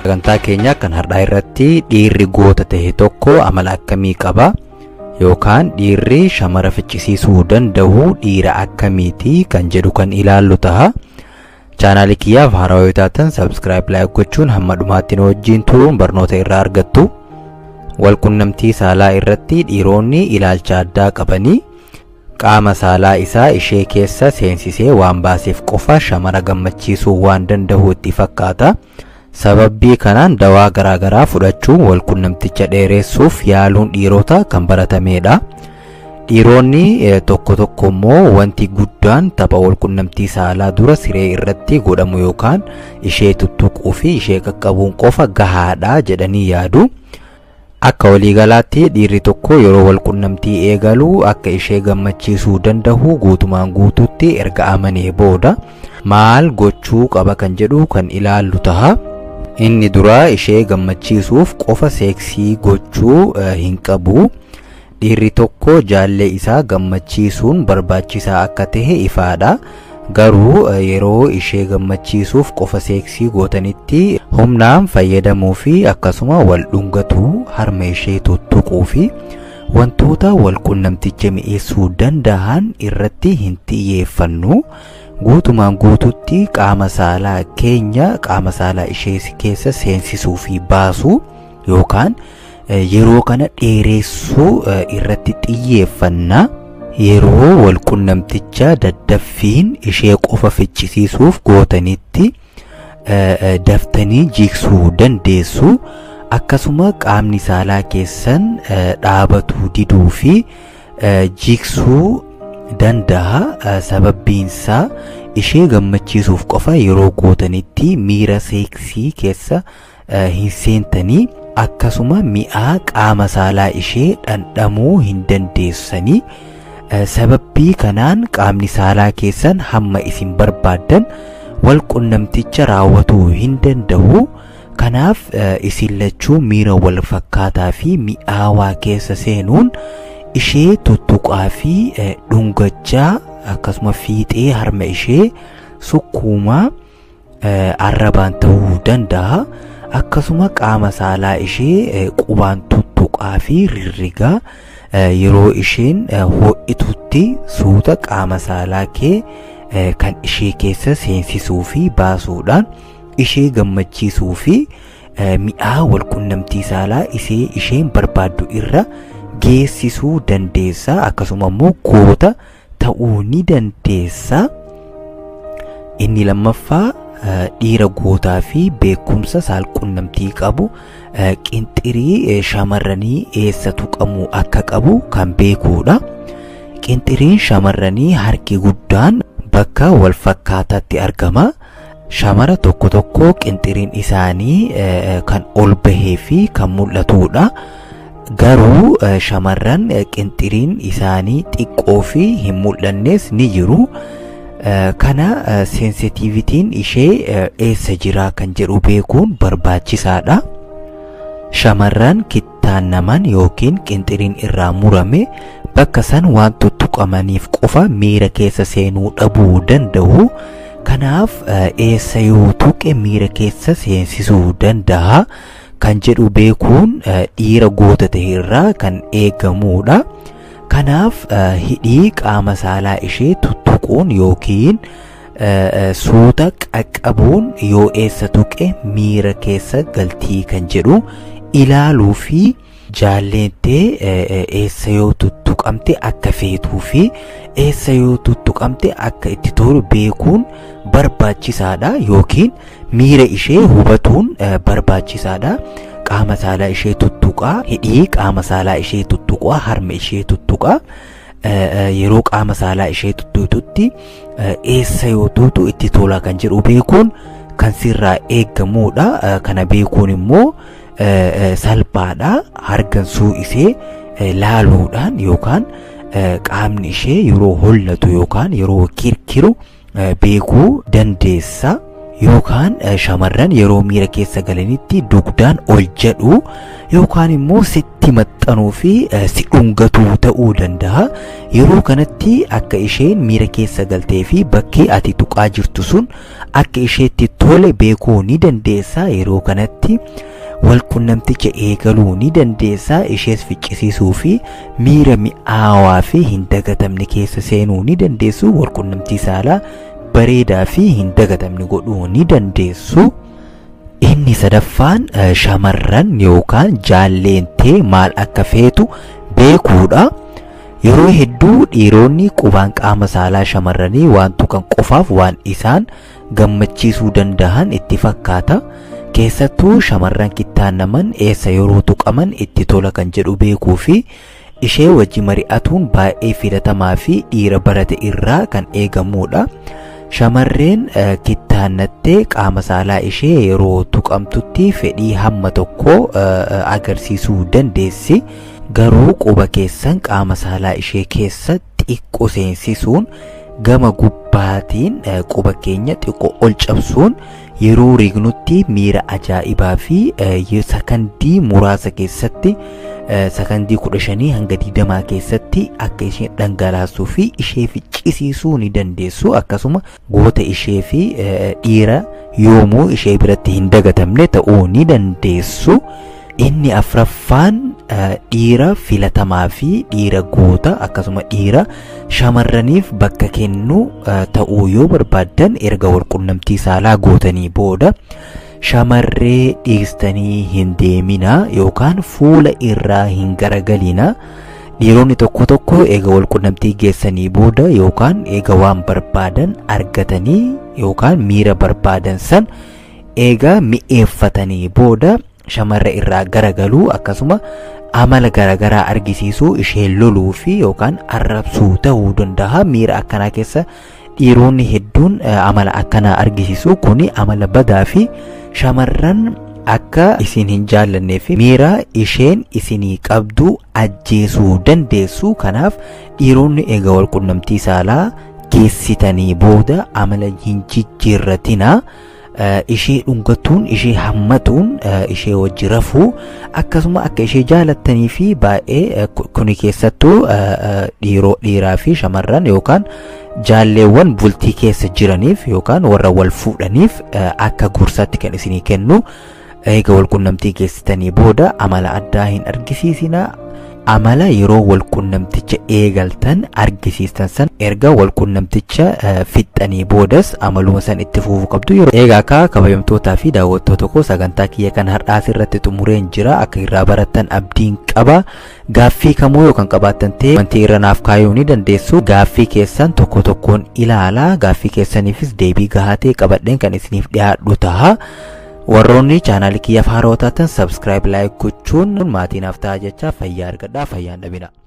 sagantaa keenya kan har'aa irratti dhiirri goota ta'e tokko amala akkamii qaba yookaan dhiirri shamara ficcisiisuu danda'u dhiira akkamiiti kan jedhu kan ilaallu ta'a. chaanaalii kiyyaaf haarawaa yoo taatan sabskiraayib laayik gochuun hamma dhumaatti nu wajjin turuun barnoota irraa argattu. Walqunnamtii saalaa irratti dhiironni ilaalcha addaa qabanii qaama saalaa isaa ishee keessa seensisee waan baaseef qofa shamara gammachiisuu waan danda'u itti fakkaata. Sababbii kanaan dawaa garaagaraa fudhachuun walqunnamticha dheeressuuf yaaluun dhiirota kan baratamedha. Dhiironni tokko tokko immoo wanti guddaan tapha walqunnamtii saalaa dura siree irratti godhamu yookaan ishee tuttuquu fi ishee qaqqabuun qofa gahaadha jedhanii yaadu. Akka waliigalaatti dhiirri tokko yeroo walqunnamtii eegalu akka ishee gammachiisuu danda'u guutumaan guututti erga amanee booda maal gochuu qaba kan jedhu kan ilaallu taha. Inni duraa ishee gammachiisuuf qofa seeksii gochuu hin qabu. dhiirri tokko jaallee isaa gammachiisuun barbaachisaa akka tahe ifaadha. Garuu yeroo ishee gammachiisuuf qofa seeksii gootanitti humnaan fayyadamuu fi akkasuma wal dhungatuu harma ishee tuttuquu fi wantoota wal qunnamticha mi'eessuu danda'an irratti hin xiyyeeffannu. Guutumaan guututti qaama saalaa keenya qaama saalaa ishee keessa seensisuu fi baasuu yookaan yeroo kana dheeressuu irratti xiyyeeffanna yeroo walqunnamticha daddaffiin ishee qofa ficcisiisuuf gootanitti daftanii jigsuu dandeessu akkasuma qaamni saalaa keessan dhaabatuu diduu fi jigsuu danda'a sababbiinsaa ishee gammachiisuuf qofa yeroo gootanitti miira seeksii keessa hin seentanii akkasuma mi'aa qaama saalaa ishee dhandhamuu hin dandeessanii sababbii kanaan qaamni saalaa keessan hamma isin barbaaddan wal qunnamticha raawwatuu hin danda'u kanaaf isin lachuu miira wal fakkaataa fi mi'aawaa keessa seenuun ishee tuttuqaa fi dhungachaa akkasuma fiixee harma ishee sukkuumaa arrabaan ta'uu danda'a. akkasuma qaama saalaa ishee qubaan tuttuqaa fi rirrigaa yeroo isheen ho'itutti suuta qaama saalaa kee kan ishee keessa seensisuu fi baasuudhaan ishee gammachiisuu fi mi'aa walqunnamtii saalaa isee isheen barbaaddu irra geessisuu dandeessa akkasuma immoo goota ta'uu ni dandeessa inni lammaffaa dhiira gootaa fi beekumsa saalqunnamtii qabu qinxirii shamarranii eessa tuqamuu akka qabu kan beekuudha. Qinxiriin shamarranii harki guddaan bakka wal fakkaataatti argama. Shamara tokko tokko qinxiriin isaanii kan ol bahee fi kan mul'atudha. Garuu shamarran qinxiriin isaanii xiqqoo fi hin mul'annes ni jiru. kana seensitiivitiin ishee eessa jira kan jedhu beekuun barbaachisaadha. Shamarran kittaannaman yookiin qinxiriin irraa murame bakka san waan tuttuqamaniif qofa miira keessa seenuu dhabuu danda'u. Kanaaf eessa yoo tuqe miira keessa seensisuu danda'a kan jedhu beekuun dhiira goota ta'e irraa kan eegamudha. Kanaaf hidhii qaama saalaa ishee tuttuquun yookiin suuta qaqqabuun yoo eessa tuqe miira keessa galtii kan jedhu ilaaluu fi jaalleentee eessa yoo tuttuqamte akka feetuu fi eessa yoo tuttuqamte akka itti tolu beekuun barbaachisaadha yookiin miira ishee hubatuun barbaachisaadha. qaama saalaa ishee tuttuqaa hidhii qaama saalaa ishee tuttuqaa harma ishee tuttuqaa yeroo qaama saalaa ishee tuttuututti eessa yoo tuutu itti tola kan jedhu beekuun kan sirraa eeggamuudha kana beekuun immoo salphaadha hargansuu isee laaluudhaan yookaan qaamni ishee yeroo hollatu yookaan yeroo kirkiru beekuu dandeessa. yookaan shamarran yeroo miira keessa galanitti dugdaan ol jedhu yookaan immoo sitti maxxanuu fi si dhungatuu ta'uu danda'a. Yeroo kanatti akka isheen miira keessa galtee fi bakkee ati tuqaa jirtu sun akka isheetti tole beekuu ni dandeessa. Yeroo kanatti walqunnamticha eegaluu ni dandeessa. Ishees ficcisiisuu fi miira mi'aawaa fi hin dagatamne keessa seenuu ni dandeessu. Walqunnamtii saalaa bareedaa fi hin dagatamne godhuu ni dandeessu. Inni sadaffaan shamarran yookaan jaalleentee maal akka feetu beekuudha. Yeroo hedduu dhiironni qubaan qaama saalaa shamarranii waan tuqan qofaaf waan isaan gammachiisuu danda'an itti fakkaata. Keessattuu shamarran kittaannaman eessa yeroo tuqaman itti tola kan jedhu beekuu fi ishee wajji mari'atuun baay'ee filatamaa fi dhiira barate irraa kan eegamudha. Shamarreen kittaannattee qaama saalaa ishee yeroo tuqamtutti fedhii hamma tokko agarsiisuu dandeessi. Garuu quba keessan qaama saalaa ishee keessa xiqqoo seensisuun gama gubbaatiin quba keenya xiqqoo ol cabsuun yeroo rignutti miira ajaa'ibaa fi sakandii muraasa keessatti sakandii kudha shanii hanga digdamaa keessatti akka isheen dhangalaasuu fi ishee ficcisiisuu ni dandeessu akkasuma goota ishee fi dhiira yoomuu ishee biratti hin dagatamne ta'uu ni dandeessu. Inni afraffaan dhiira filatamaa fi dhiira goota akkasuma dhiira shamarraniif bakka kennu ta'uu yoo barbaaddan erga walqunnamtii saalaa gootanii booda shamarree dhiistanii hin deeminaa yookaan fuula irraa hin garagalina. Dhiironni tokko tokko eega walqunnamtii geessanii booda yookaan eega waan barbaadan argatanii yookaan miira barbaadan san eega mi'eeffatanii booda shamarra irraa garagaluu akkasuma amala garagaraa argisiisuu ishee loluu fi yookaan arrabsuu ta'uu danda'a miira akkanaa keessa dhiironni hedduun amala akkanaa argisiisu kuni amala badaa fi shamarran akka isin hin jaallannee fi miira isheen isinii qabdu ajjeesuu dandeessu kanaaf dhiironni eega walqunnamtii saalaa geessitanii booda amala hin jijjiirratinaa. ishee dhungatuun ishee hammatuun ishee wajji rafuu akkasuma akka ishee jaalattanii fi baay'ee kuni keessattuu dhiiraa fi shamarran yookaan jaalleewwan bultii keessa jiraniif yookaan warra wal fuudhaniif akka gorsaatti kan isinii kennu eega walqunnamtii geessitanii booda amala addaa hin argisiisinaa amala yeroo walqunnamticha eegaltan argisiistan san erga walqunnamticha fixxanii boodas amaluma san itti fufuu qabdu yeroo eegaa akka kabajamtootaa fi daawwattoota koo sagantaa kiyya kan har'aas irratti xumureen jira akka irraa barattan abdiin qaba gaaffii kamuu yookaan qabaattan ta'e wanti irra naaf kaayuu ni dandeessu gaaffii keessan tokko tokkoon ilaalaa gaaffii keessaniifis deebii gahaa ta'e qabadheen kan isiniif dhiyaadhu ta'a. warroonni chaanaalii kiyyaaf haarawaa taatan sabskiraayib laayik gochuun maatii naaf ta'a jecha fayyaa argadhaa fayyaan dhabina.